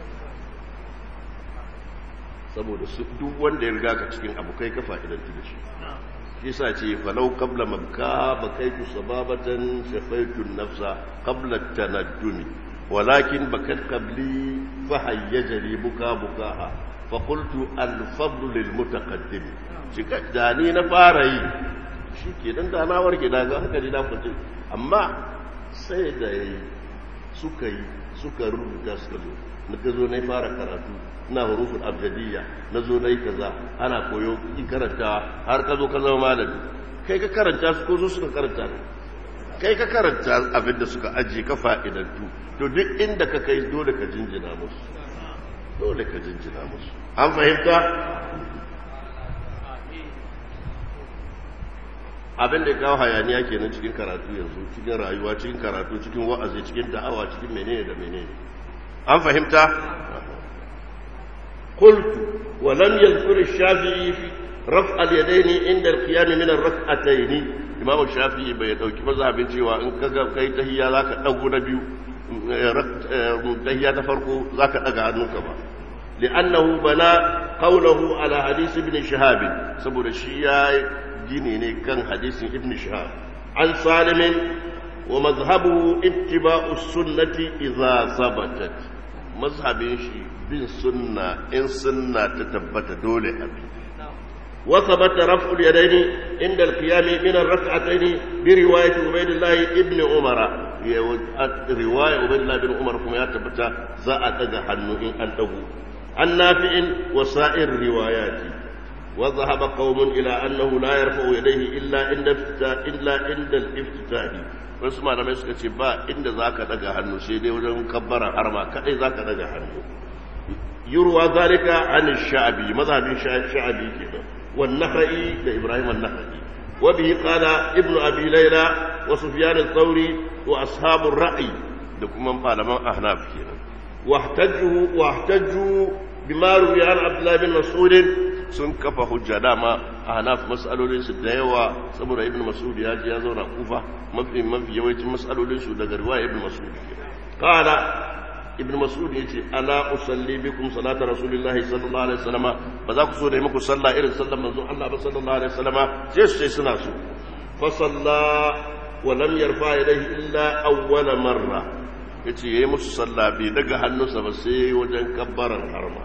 saboda su duk wanda ya riga ka cikin abu kai ka fa'idantu da shi yasa ce falau qabla makka bakaitu sababatan shafaitu nafsa qabla tanaddumi walakin bakat qabli fa hayyajani buka bukaha fa qultu al fadlu lil mutaqaddim shi da ni na fara yi shi ke dan da na warke da ga hankali na kwace amma sai da yi suka yi suka rubuta suka zo na ka zo na fara karatu na hurufin abjadiyya na zo na yi kaza ana koyo ki karanta har ka zo ka zama malami kai ka karanta su ko zo suka karanta ne kai ka karanta abin da suka ajiye ka fa'idantu to duk inda ka kai dole ka jinjina musu dole ka jinjina musu an fahimta abin da ya kawo hayaniya kenan cikin karatu yanzu cikin rayuwa cikin karatu cikin wa'azi cikin da'awa cikin menene da menene an fahimta قلت ولم يذكر الشافعي في رفع اليدين عند القيام من الركعتين امام الشافعي bai dauki mazhabin cewa in kaga kai tahiyya zaka dago na biyu tahiyya ta farko zaka daga hannunka ba li'annahu bana qawluhu ala hadith ibn shihab saboda shi ya gini ne kan hadisin ibn shihab an salim wa madhhabuhu ittiba'u sunnati idza sabatat mazhabin shi bin sunna in sunna ta tabbata dole a bi وثبت رفع اليدين عند القيام من الركعتين برواية عبيد الله ابن عمر riwaya ubaidullah bin umar kuma ya tabbata za a daga hannu in an dago an nafi'in wa sa'ir riwayati wa dhahaba qaumun ila annahu la yarfa'u yadayhi illa inda illa inda al-iftitahi wasu malamai suka ce ba inda zaka daga hannu sai dai wajen kabbara harma kadai zaka daga hannu yurwa zalika an sha'bi mazhabin sha'bi kenan wan nakhai da ibrahim an-nakhai wa bihi qala ibnu abi layla wa sufyan ath-thawri wa ashabu ar-ra'i da kuma malaman ahnaf kenan واحتجوا واحتجوا بما روي عن عبد الله بن مسعود sun kafa hujja dama a hanaf matsalolinsu da yawa saboda ibn mas'ud ya ji ya zauna kufa mafi mafi yawancin matsalolinsu daga riwaya ibn mas'ud qala ibn mas'ud yace ala usalli bikum salata rasulillahi sallallahu alaihi wasallam ba za ku so da yi muku sallah irin sallar manzon Allah ba sallallahu alaihi wasallam sai su sai suna so fa salla wa lam yarfa yadayhi illa awwala marra yace yayi musu sallah bai daga hannunsa ba sai wajen kabbaran harma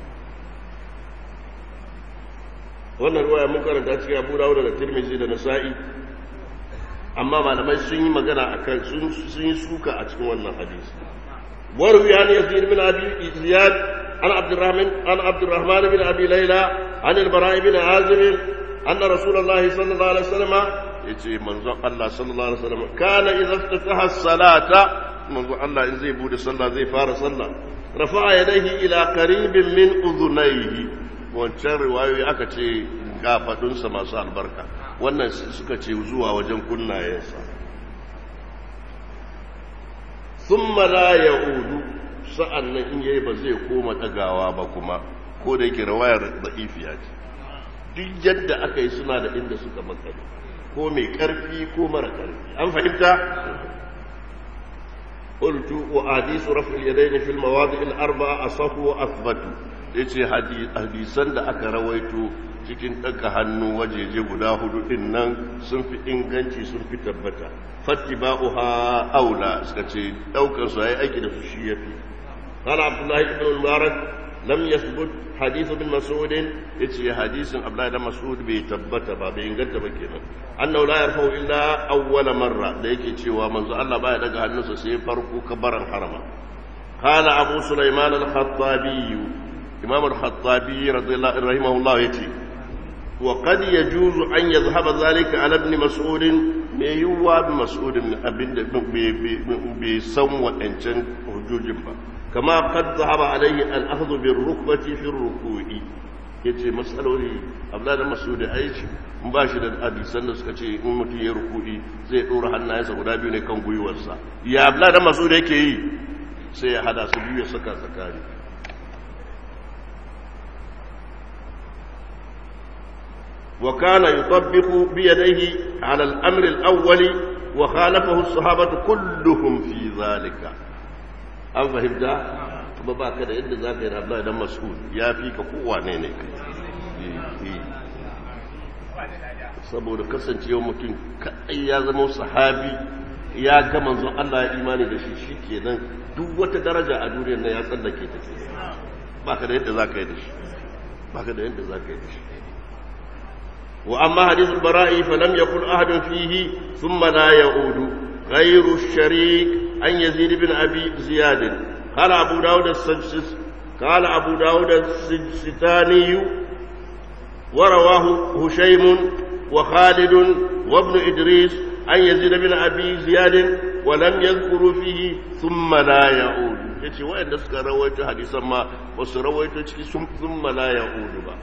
wannan ruwaya mun karanta cikin abu dawud da tirmizi da nasa'i amma malamai sun yi magana akan sun sun yi suka a cikin wannan hadisi waru ya ne yazid bin abi ziyad an abdurrahman an abdurrahman bin abi layla an al-bara' bin azib anna rasulullahi sallallahu alaihi wasallam yace manzon Allah sallallahu alaihi wasallam kana idza iftataha as-salata manzon Allah in zai bude sallah zai fara sallah rafa'a yadayhi ila qaribin min udhunayhi wancan riwayoyi aka ce gafadunsa masu albarka wannan suka ce zuwa wajen kunnayensa sun la ya udu sa'an nan in yayi ba zai koma ɗagawa ba kuma ko da yake rawayar za'ifiya ce duk yadda aka yi suna da inda suka makare ko mai ƙarfi ko mara ƙarfi an fahimta قلت وأحاديث رفع اليدين في المواضع الأربعة أصح وأثبت ya ce hadisan da aka rawaito cikin ɗaga hannu wajeje guda hudu ɗin nan sun fi inganci sun fi tabbata fatti ba'uha aula suka ce ɗaukar su yi aiki da su shi ya fi قال عبد الله بن المبارك لم يثبت حديث ابن مسعود يتي حديث عبد الله بن مسعود بيتبت با بينغنت ba kenan annahu la yarfa'u illa awwal marra da yake cewa manzo Allah baya daga hannunsa sai farko kabaran harama قال أبو سليمان الخطابي إمام الخطابي رضي الله رحمه الله يتي وقد يجوز أن يذهب ذلك على ابن مسعود ميوا بمسعود من أبن بسم وإنشان حجوج كما قد ذهب عليه الأخذ بالركبة في الركوع yace matsaloli abdullahi da masu da aiki in ba shi da hadisan da suka ce in mutum ya rukudi zai ɗora hannayensa guda biyu ne kan gwiwarsa ya abdullahi da masu da yake yi sai ya hada su biyu ya saka tsakani وكان يطبق بيديه على الأمر الأول وخالفه الصحابة كلهم في ذلك أم فهمت؟ kuma ba ka da yadda za ka yi rabla idan mas'ud ya fi ka kowane ne saboda kasancewa mutum kaɗai ya zama sahabi ya ga manzon Allah ya imani da shi shi kenan duk wata daraja a duniyar na ya tsallake ta ke ba ka da yadda za ka yi da shi ba ka da yadda za ka yi da shi وأما حديث البراء فلم يقل أحد فيه ثم لا يعود غير الشريك أن يزيد بن أبي زياد قال أبو داود السجس قال أبو داود السجستاني ورواه هشيم وخالد وابن إدريس أن يزيد بن أبي زياد ولم يذكروا فيه ثم لا يعود yace wa'anda suka rawaito hadisan ma ba su rawaito ciki sun thumma la ya'udu ba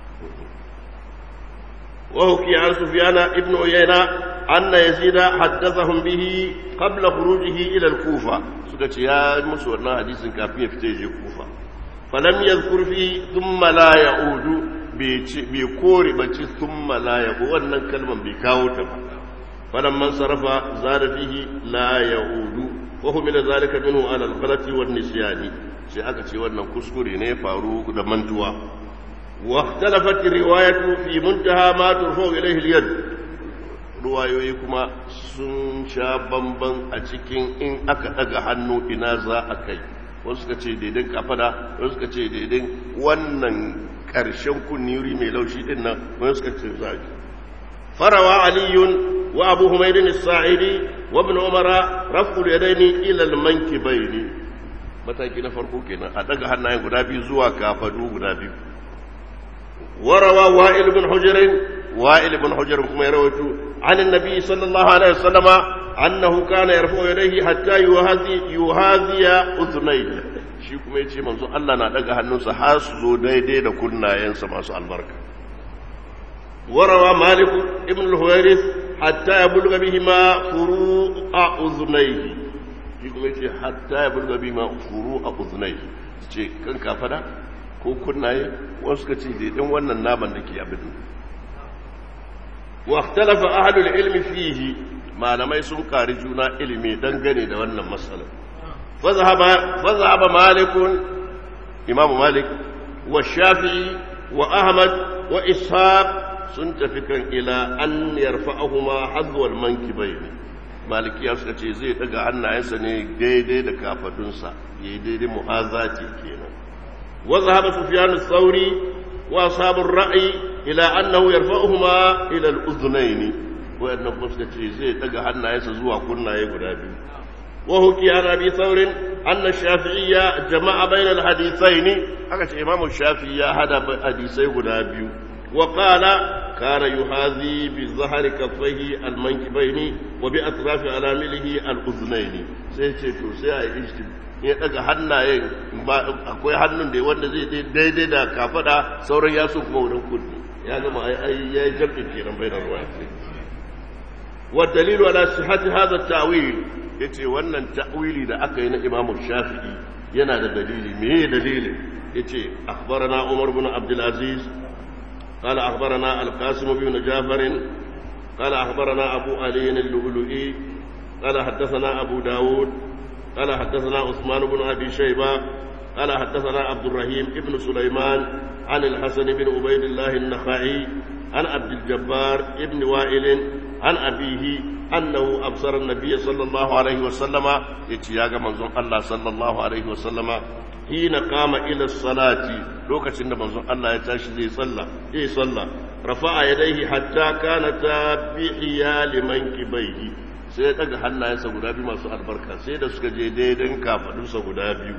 وحكي عن سفيان ابن عيينة أن يزيد حدثهم به قبل خروجه إلى الكوفة سكت يا مسورنا حديث كافية في الكوفة فلم يذكر فيه ثم لا يعود بكور بچي ثم لا يعود وأن كلمة بكاوتا فلما انصرف زاد فيه لا يعود وحمل ذلك منه على الغلط والنسيان سيأكد وأن كسكري نيفارو دمنتوا واختلفت الرواية في منتهى ما ترفع إليه اليد ruwayoyi kuma sun sha bamban a cikin in aka daga hannu ina za a kai wasu suka ce daidai kafada wasu suka ce daidai wannan ƙarshen kunniri mai laushi din nan wani suka ce zaki farawa aliyun وأبو حميد الساعدي وابن عمر رفع اليدين إلى المنكبين mataki na farko kenan a daga hannayen guda biyu zuwa kafadu guda biyu warawa wa'il ibn hujr wa'il ibn hujr kuma ya rawaito an annabi sallallahu alaihi wasallama annahu kana yarfa'u yadayhi hatta yuhazi yuhaziya udhnayhi shi kuma yace manzo Allah na daga hannunsa har su zo daidai da kunnayensa masu albarka warawa malik ibn al-huwairis hatta yabluga bihima furu'a udhnayhi shi kuma yace hatta yabluga bihima furu'a udhnayhi ce kan kafada ko kunnaye wasu ka ce daidai wannan naman da ke abin wa ikhtalafa ahlul ilmi fihi malamai sun kari juna ilimi dangane da wannan matsala fazahaba malikun imamu malik wa shafi'i wa ahmad wa ishaq sun tafi kan ila an yarfa'ahuma hadwal mankibaini malikiya suka ce zai daga hannayensa ne daidai da kafadunsa yayi daidai mu'azati kenan wa zahaba sufyan ath-thawri wa ashabur ra'i ila annahu yarfa'uhuma ila al-udhnayn wayannan kuma suka ce zai daga hannayensa zuwa kunnaye guda biyu wa huki an abi thawrin anna shafi'iyya jama'a bayna al-hadithayn aka ce imamu shafi'i ya hada hadisai guda biyu wa qala kana yuhazi bi zahri kaffayhi al-mankibayn wa bi atrafi alamilihi al-udhnayn sai ce to sai a yi ya daga hannayen akwai hannun da wanda zai daidai da kafada sauran yaso kuma wurin kudi ya gama ai ya yi jam'in kenan bai da ruwa wa dalilu ala sihhati hadha at-ta'wil yace wannan ta'wili da aka yi na Imam Shafi'i yana da dalili me dalilin yace akhbarana Umar ibn Abdul Aziz قال أخبرنا القاسم بن جعفر قال أخبرنا أبو علي اللؤلؤي قال حدثنا أبو داود قال حدثنا عثمان بن أبي شيبة قال حدثنا عبد الرحيم ابن سليمان عن الحسن بن عبيد الله النخعي عن عبد الجبار ابن وائل عن أبيه أنه أبصر النبي صلى الله عليه وسلم يتياغ منظوم الله صلى الله عليه وسلم حين قام إلى الصلاة لوكا سند منظوم الله يتاشي زي صلى زي صلى رفع يديه حتى كانتا بحيال منكبيه sai ya daga hannayensa guda biyu masu albarka sai da suka je daidan kafadunsa guda biyu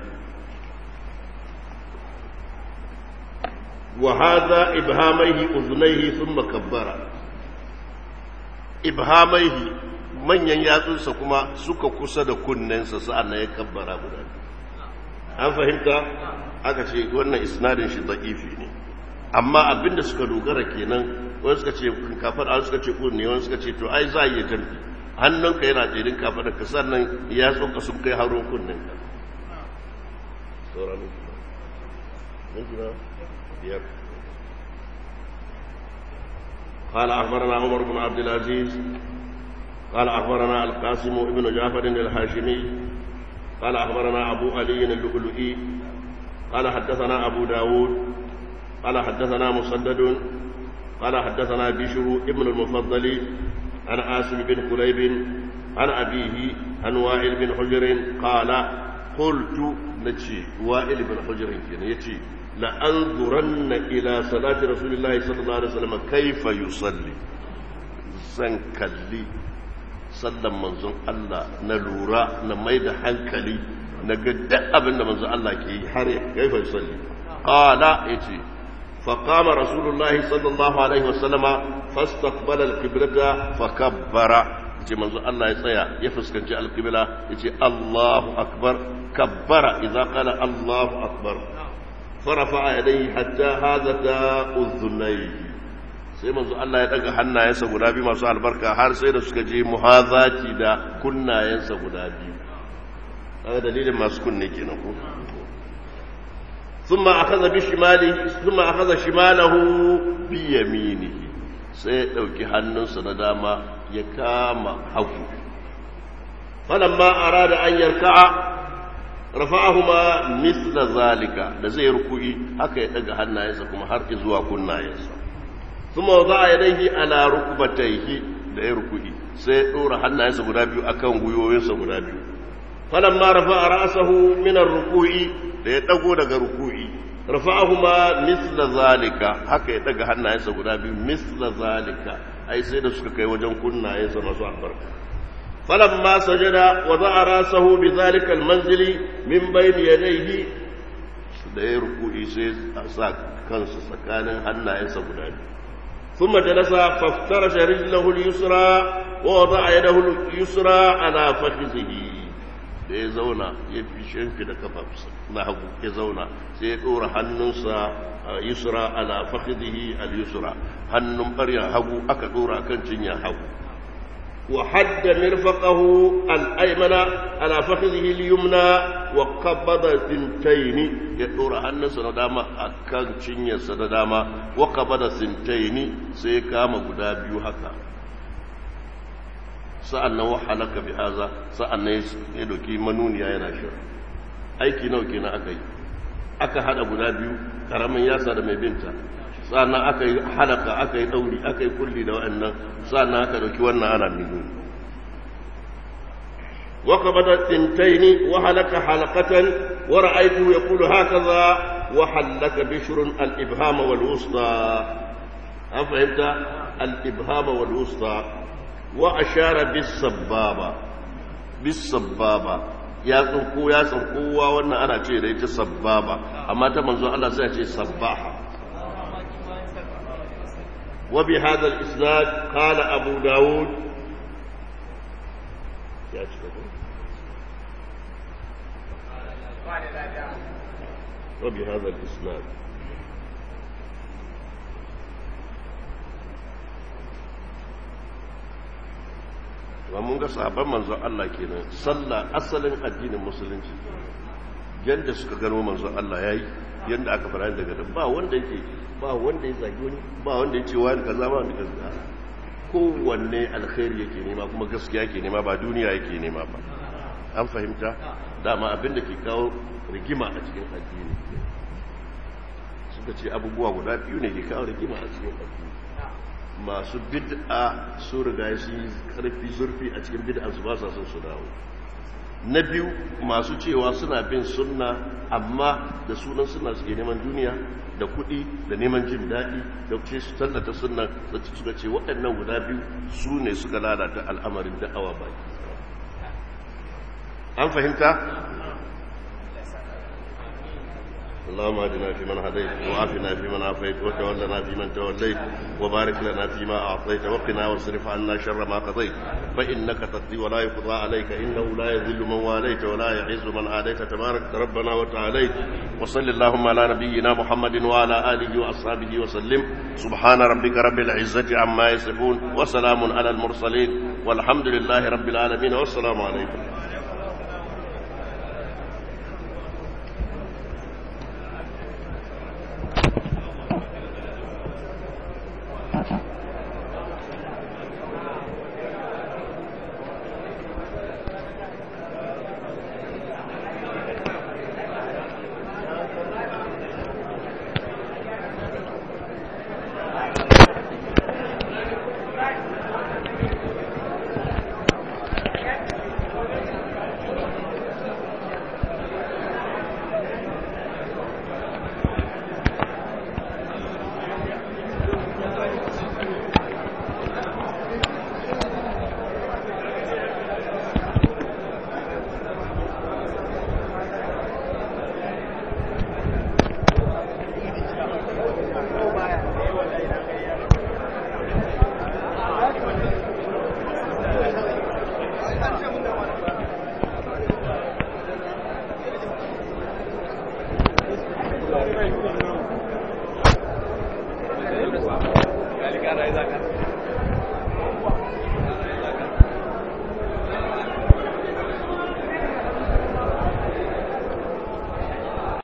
wa hadha ibhamaihi uzunaihi thumma kabbara ibhamaihi manyan yatsunsa kuma suka kusa da kunnensa sa'annan ya kabbara guda an fahimta aka ce wannan isnadin shi da'ifi ne amma abinda suka dogara kenan wani suka ce kafar an suka ce kunne wani suka ce to ai za a iya jamfi hannunka yana tsirin kafa da kasar nan ya tsoka sun kai haron kunnen ka قال أخبرنا عمر بن عبد العزيز قال أخبرنا القاسم بن جعفر الهاشمي قال أخبرنا أبو علي اللؤلؤي قال حدثنا أبو داود قال حدثنا مسدد قال حدثنا بشر ابن المفضل عن عاصم بن قليب عن أبيه عن وائل بن حجر قال قلت نتشي وائل بن حجر يتشي لأنظرن إلى صلاة رسول الله صلى الله عليه وسلم كيف يصلي زنكلي sallan manzon Allah na lura na mai da hankali na ga duk abin da manzon Allah ke yi har ya kaifa salli qala yace فقام رسول الله صلى الله عليه وسلم فاستقبل القبلة فكبر yace manzo Allah ya tsaya ya fuskanci alqibla yace Allahu akbar kabbara idza qala Allahu akbar farafa yadayhi hatta hadata uzunayhi sai manzo Allah ya daga hannayensa guda biyu masu albarka har sai da suka je muhazati da kunnayensa guda biyu kaga dalilin masu kunne kenan ko ثم أخذ بشماله ثم أخذ شماله بيمينه sai ya ɗauki hannunsa na dama ya kama hagu falamma arada an yarka'a rafa'ahuma misla zalika da zai ruku'i haka ya daga hannayensa kuma har zuwa kunnayensa kuma za a yadaihi ala rukbatayhi da ya ruku'i sai ya ɗora hannayensa guda biyu akan gwiwoyinsa guda biyu falamma rafa'a ra'sahu min ar-ruku'i da ya dago daga ruku'i rafa'ahuma misla zalika haka ya daga hannayensa guda biyu misla zalika ai sai da suka kai wajen kunnayensa masu albarka falamma sajada wa za'a rasahu bi zalika almanzili min bayni yadayhi da ya ruku'i sai a sa kansa tsakanin hannayensa guda biyu ثم جلس فافترش رجله اليسرى ووضع يده اليسرى على فخذه da ya zauna ya fi shimfi da kafafusa na hagu ya zauna sai ya ɗora hannunsa yusra ala fakhidhihi al yusra hannun ɓaryar hagu aka ɗora kan cinyar hagu wa hadda mirfaqahu al aymana ala fakhidhihi al yumna wa qabada sintaini ya ɗora hannunsa na dama akan cinyarsa na dama wa qabada sintaini sai ya kama guda biyu haka sa'an nan wahalaka bi haza sa'an nan ya doki manuniya yana shirin aiki nau kenan aka yi aka hada guda biyu karamin yasa da mai binta sa'an nan aka yi halaka aka yi dauri aka yi kulli da wa'annan sa'an nan aka doki wannan ana nuni وقبض الثنتين وهلك حلقة ورأيته يقول هكذا وحلك بشر الإبهام والوسطى أفهمت الإبهام والوسطى وأشار بالسبابة بالسبابة ya tsinko ya tsinkowa wannan ana ce da ita sabbaba amma ta manzo Allah sai ce sabbaha wa bi hadha al-isnad qala abu daud ya ci gaba wa bi hadha al-isnad wa mun ga sahabban manzon Allah kenan sallah asalin addinin musulunci yanda suka gano manzon Allah yayi yanda aka fara daga da ba wanda yake ba wanda ya zagi wani ba wanda ya ce wani kaza ba wanda kaza kowanne alkhairi yake nema kuma gaskiya yake nema ba duniya yake nema ba an fahimta dama abin da ke kawo rigima a cikin addini suka ce abubuwa guda biyu ne ke kawo rigima a cikin addini masu bid'a su riga su yi karfi zurfi a cikin bid'a su ba sa son su dawo na biyu masu cewa suna bin sunna amma da sunan suna suke neman duniya da kuɗi da neman jin daɗi da ce su tallata sunna da suka ce waɗannan guda biyu su ne suka lalata al'amarin da'awa baki an fahimta اللهم اهدنا فيمن هديت وعافنا فيمن عافيت وتولنا فيمن توليت وبارك لنا فيما اعطيت وقنا واصرف عنا شر ما قضيت فانك تقضي ولا يقضى عليك انه لا يذل من واليت ولا يعز من عاديت تبارك ربنا وتعاليت وصل اللهم على نبينا محمد وعلى اله واصحابه وسلم سبحان ربك رب العزه عما يصفون وسلام على المرسلين والحمد لله رب العالمين والسلام عليكم Thank you.